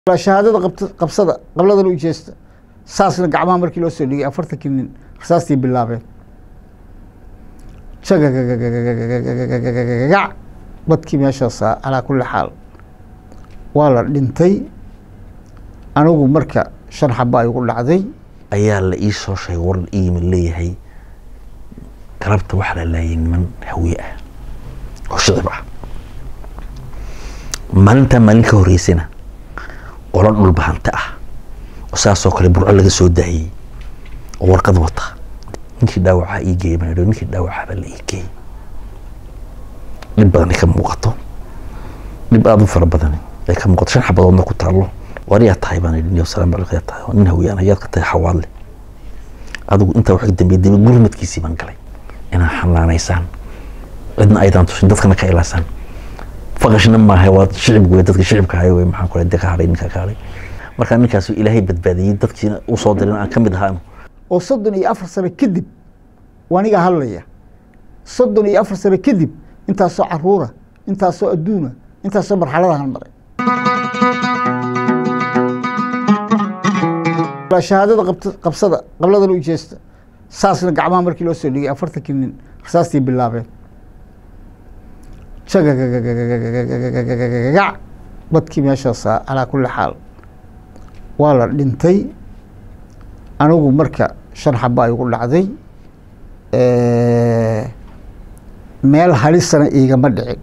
shahaadada qabsada qabladana u jeesta saasna gacmaha markii loo soo dhigay afartankii nin rasaastii bilaabeen jagagagagac dadkii meeshaasa calaa kulli xaal waa la dhintay anigu marka shan xaba ay ugu dhacday ayaa la ii soo sheegay war iima leeyahay galabta waxaa la laayay niman hawiye ah oo shicib ah maalintaa maalin ka horeysana qolo dhulbahante ah oo saasoo kale burco laga soo daayey oo warqad wata ninkii dhaawacaa ii geeyey baan idhi ninkii dhaawacaaba la ii geeyey dhib badan ay ka muuqato dhib aada u fara badan ay ka muuqato shan xabadoodna ku taallo war yaa tahay baan idhi niyo salaam calaykum yaa tahay nin hawiyaan ayaad ka tahay xawaadle adigu intaa waxay dambeeyey dambe gurmadkiisii baan galay inaad xanaanaysaan cidna aydaan tusin dadkana ka ilaasaan faqashna maaha waa shicib wey dadka shicibka ahay wey maxaan kule de ka hadhay ninka ka hadhay markaa ninkaasu ilaahay badbaadiyey dadkiina u soo dirin aan ka mid ahaa oo soddon iyo afar sano kadib waniga hadlaya soddon iyo afar sano kadib intaasoo caruura intaasoo adduuna intaasoo marxaladahan maray shahaadada qabsada qabladana u jeesta saasna gacmaha markii loo soo dhigay afartankii nin rasaastii bilaabeen jagagagagac dadkii meeshaasa calaa kulli xaal waa la dhintay anigu marka shan xaba ay ugu dhacday meel halisana iigama dhicin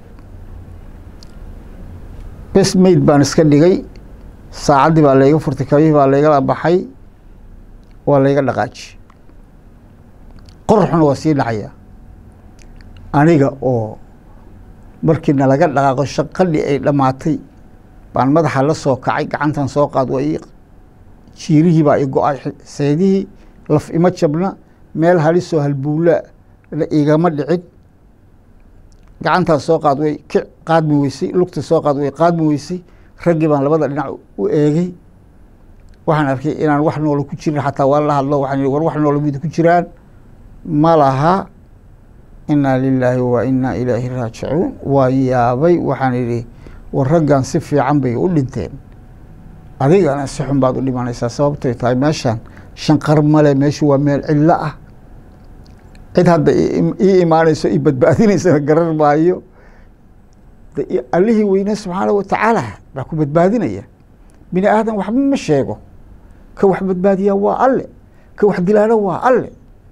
bes mayd baan iska dhigay saacaddii baa layga furtay kabihii baa laygala baxay waa layga dhaqaaji qoraxuna waa sii dhacayaa aniga oo markii nalaga dhaqaaqo shaqadii ay dhammaatay baan madaxa la soo kacay gacantan soo qaad waa ii jiirihii baa i go-ay seedihii laf ima jabna meel halisoo halbuulaa la igama dhicin gacantaas soo qaad way ki qaadmi weysay lugta soo qaad way qaadmi weysay raggii baan labada dhinac u eegay waxaan arkay inaan wax noola ku jirin xataa waa la hadlo waxaan war wax noola mid ku jiraan ma laha inaa lilaahi wa inaa ilaahi raajicuun waa yaabay waxaan idhi war raggan si fiican bay u dhinteen adigana si xun baad u dhimanaysaa sababtay tahay meeshaan shanqar male meeshu waa meel cidlo ah cid hadda ii imaanayso i badbaadinaysana garar maayo allihii weyne subxaana watacaala baa ku badbaadinaya bini aadan waxba ma sheego ka wax badbaadiyaa waa alle ka wax dilaana waa alle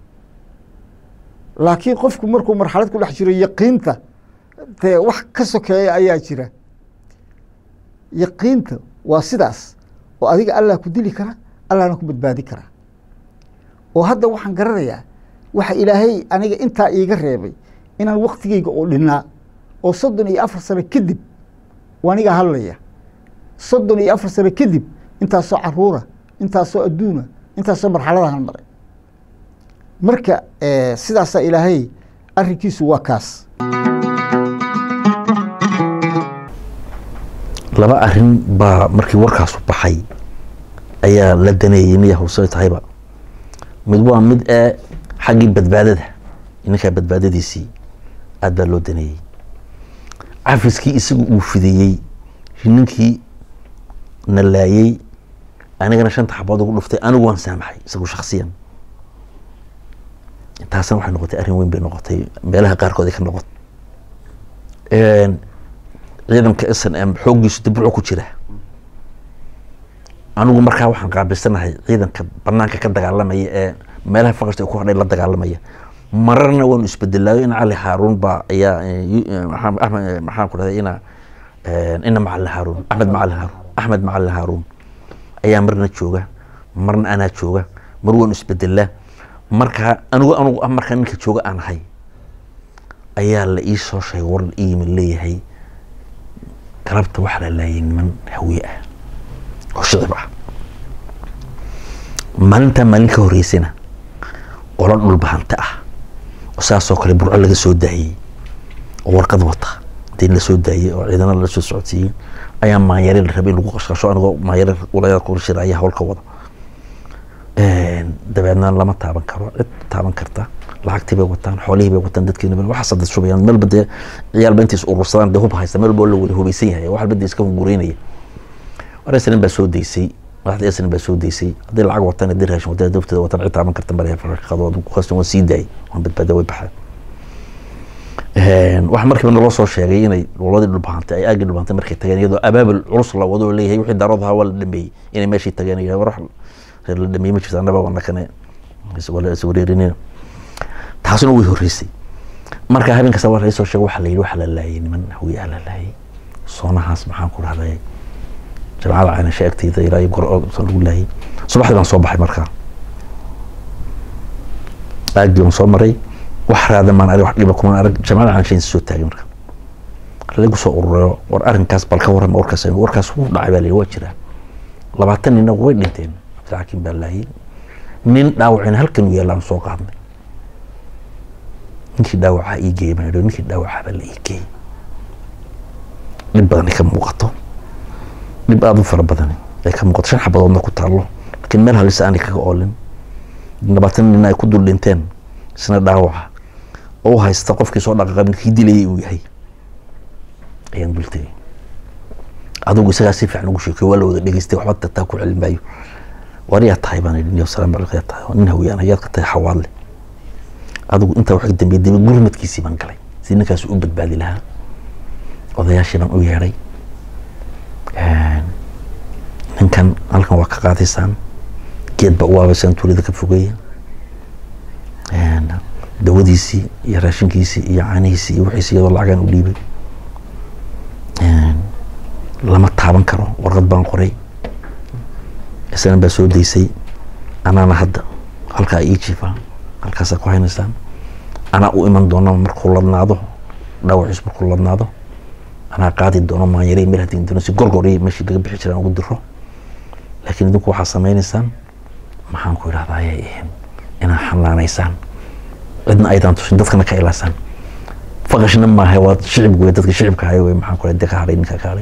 laakiin qofku markuu marxalad ku dhex jiro yaqiinta dee wax ka sokeeya ayaa jira yaqiinta waa sidaas oo adiga allah ku dili kara allahna ku badbaadi kara oo hadda waxaan garanayaa waxa ilaahay aniga intaa iiga reebay inaan waktigeyga oo dhinaa oo soddon iyo afar sano kadib waniga hadlaya soddon iyo afar sano kadib intaasoo caruura intaasoo adduuna intaasoo marxaladahan maray marka sidaasaa ilaahay arrinkiisu waa kaas laba arrin baa markii warkaasu baxay ayaa la daneeyey niya hawsay tahayba mid waa mid ee xaggii badbaadada ninkaa badbaadadiisii aad baa loo daneeyey cafiskii isagu uu fideeyey ninkii na laayey anigana shanta xabood ugu dhuftay anigu waan saamaxay isagu shaksiyan taasna waxay noqotay arrin weyn bay noqotay meelaha qaarkood ay ka noqot ciidanka s n m xooggiisu dibruco ku jira anigu markaa waxaan qaabilsanahay ciidanka banaanka ka dagaalamaya ee meelaha faqashta ay ku hadhay la dagaalamaya mararna waanu isbedelaayo in cali haaruun baa ayaa maxaan ku dhahday ina ina macalin haaruun axmed macalin haaruun axmed macalin haaruun ayaa marna jooga marna anaa jooga mar waanu isbedelaa markaa anigu anigu ah markaa ninka jooga aan ahay ayaa la ii soo sheegay war iima leeyahay galabta waxaa la laayay niman hawiye ah oo shicib ah maalintaa maalin ka horeysana qolo dhulbahante ah oo saasoo kale burco laga soo daayey oo warqad wata dee la soo daayey oo ciidana la soo socodsiiyey ayaa maanyare la rabay in lagu qashqasho anigoo maanyare walayaal kula shira ayaa howlka wada dabeedna lama taaban karo cid taaban karta lacagtii bay wataan xoolihii bay wataan dadkiina waxaas dad shubayaan meel ba dee ciyaalba intays urursadaan dee hub haysta meel walba la wada hubaysan yahay wax walba dee iska hungureynaya war snm baa soo deysay madaxda snm baa soo deysay haddii lacag watan haddii raashin watan dafteeda watan cid taaban karta male farqado kuqastan waan sii daayay waan badbaada way baxeen waxaa markiiba naloo soo sheegay inay goboladii dhulbahantay ay aagii dhulbahantay markay tageen iyadoo abaabul culus la wado oo leeyahay wixii daarood ahaa waa la dhameeyey inay meeshii tageen iyo war reer la dhameeyey ma jirto annaba wana kane iswareerinina taasuna way horreysay marka habeen kasta waa laysoo sheegay waxaa la yidhi waxaa la laayay niman hawiyaa la laayay soonahaas maxaan ku rahday jamacada caynasha agteyda ilaa iyo gor lagu laayay subaxdii baan soo baxay markaa aagii baan soo maray wax raada maan arag wax dhiba kuma arag jamacada caynasha soo taagay marka lagu soo ururayo war arrinkaas bal ka warrama warkaas warkaas wuu dhacay baa la yidhi waa jiraa labaatan nina way dhinteen cabdilxakiim baa laayay nin dhaawacina halkan u yaallaan soo qaadnay ninkii dhaawacaa ii geeyey baan idhi ninkii dhaawacaa baa la ii geeyey dhib badan ay ka muuqato dhib aada u fara badan ay ka muuqato shan xabadoodna ku taallo laakiin meel halisa aanay kaga oolin labaatan nin ay ku dul dhinteen isna dhaawaca oo u haysta qofkii soo dhaqaaqay ninkii dilayay uu yahay ayaan dul tegey adigu isagaa si fiican ugu sheekay waa la wada dhegeystay waxba tataa ku celin maayo war yaa tahay baan idhi niyo salaam calaykum yaa tahay nin hawiyaan ayaad ka tahay xawaadle adigu intaa wax ka dambeeyay daba gurmadkiisii baan galay si ninkaas u badbaadi lahaa odayaashii baan u yeedhay ninkan halkan waa ka qaadaysaan geed baa u waabaysaan tuulada ka fogeeya dawadiisii iyo raashinkiisii iyo caanihiisii iyo wixiisi iyadoo lacagaan u dhiibay lama taaban karo warqad baan qoray isna baa soo deysay anaana hadda halkaa ii jiifaa halkaasaa ku haynaysaan anaa u iman doona markuu ladnaado dhaawaciis markuu ladnaado anaa qaadi doono maanyare meel hadii doono si gorgor meeshii laga bixi jiraan ugu diro laakiin idinku waxaa samaynaysaan maxaan ku idhahdaa ayay ahayn inaad xanaanaysaan cidna aydan tusin dadkana ka ilaasaan faqashna maaha waa shicib wey dadka shicibka haya wey maxaan ku de ka hadhay ninka ka hadhay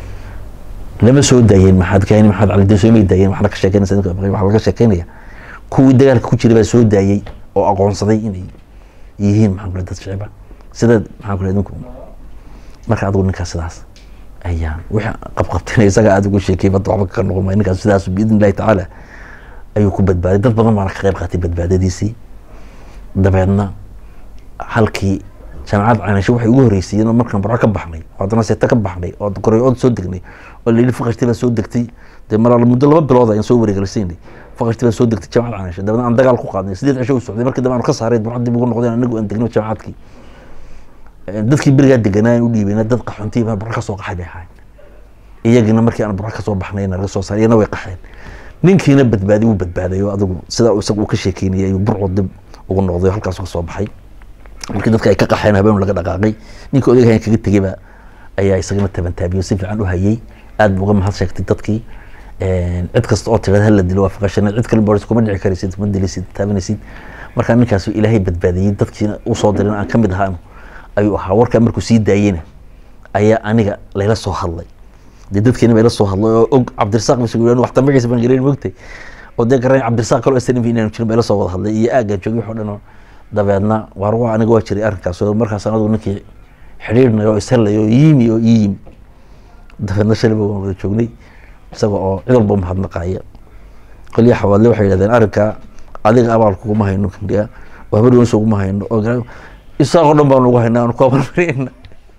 lama soo daayeen maxaad kaani maxaad cali soo may daayeen waxna ka sheekeynaysa waxaa laga sheekeynaya kuwii dagaalka ku jiray baa soo daayey oo aqoonsaday inay yihiin maxaan kule dad shiciba sida maxaan kule idinku marka adigu ninkaas sidaas ayaan wixii qabqabtina isaga aada ugu sheekay badda waxba ka noqon maayo ninkaas sidaas biidn illahi tacaala ayuu ku badbaaday dad badan baana ka qayb qaatay badbaadadiisii dabeedna halkii jaamacad caynasho waxay ugu horreysay inuu markaan barco ka baxnay oo haddana seeta ka baxnay oo koreyood soo degnay oo la yidhi faqashti baa soo degtay dee mar muddo laba bilood ayaan soo wareegalisaynay faqashti baa soo degtay jaamacad caynasho dabeedna aan dagaal ku qaadnay sideed cisho u socday markii dambe aanu ka saaray barco dib ugu noqdeen anagu aan degno jaamacadkii dadkii berigaa deganaa aan u dhiibeyna dad qaxoontii baa barco ka soo qaxay bay ahaayeen iyagina markii aan barco ka soo baxnayna laga soo saaray iyana way qaxeen ninkiina badbaadi wuu badbaaday oo adigu sidaa isaga uu ka sheekeynayay ayuu burco dib ugu noqday oo halkaas ka soo baxay markii dadka ay ka qaxeen habeen laga dhaqaaqay ninka odaygahan kaga tegeyba ayaa isagana tabantaabiyo si fiican u hayay aad buu uga mahad sheegtay dadkii cid kasta oo tirada hala dilo waa faqashana cid kale boris kuma dhici karaysid kuma dilisid taabanaysid markaa ninkaas ilaahay badbaadiyey dadkiina usoo dirin aan kamid ahaa ayuu ahaa warkaa markuu sii daayeyna ayaa aniga layla soo hadlay dee dadkeena bayla soo hadlay oo og cabdirasaaq bas wax tambagiisa baan garan mogtay oo dee garan cabdirasaaq kaloo snv inaan jirin bayla soo wada hadlay iyo aaggaa joogay wax oo dhan oo dabeedna waar waa aniga waa jiray arrinkaas oo markaas anagu ninkii xidhiirnay oo ishellay oo yimi oo ii yimi dabeedna shaliba waan wada joognay isaga oo cid walba mahadnaqaya qolya xawaadle waxay yidhahdeen arrinkaa adiga abaal kuguma hayno kandhiga oo habar weynso uguma hayno oo isaaqoo dhan baan ugu haynaa aan ku abalmariyayna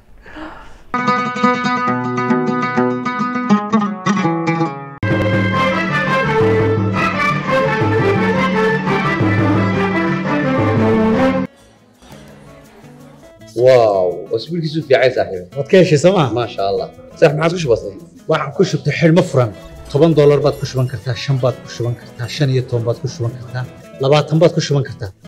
واو اسبوع كيسو في عايز صاحبي waad ka heshay sooma ما شاء الله صح ما عادش بسيط waxaan ku shubtay xidhmo furan toban doolar baad ku shuban kartaa shan baad ku shuban kartaa shan iyo toban baad ku shuban kartaa labaatan baad ku shuban kartaa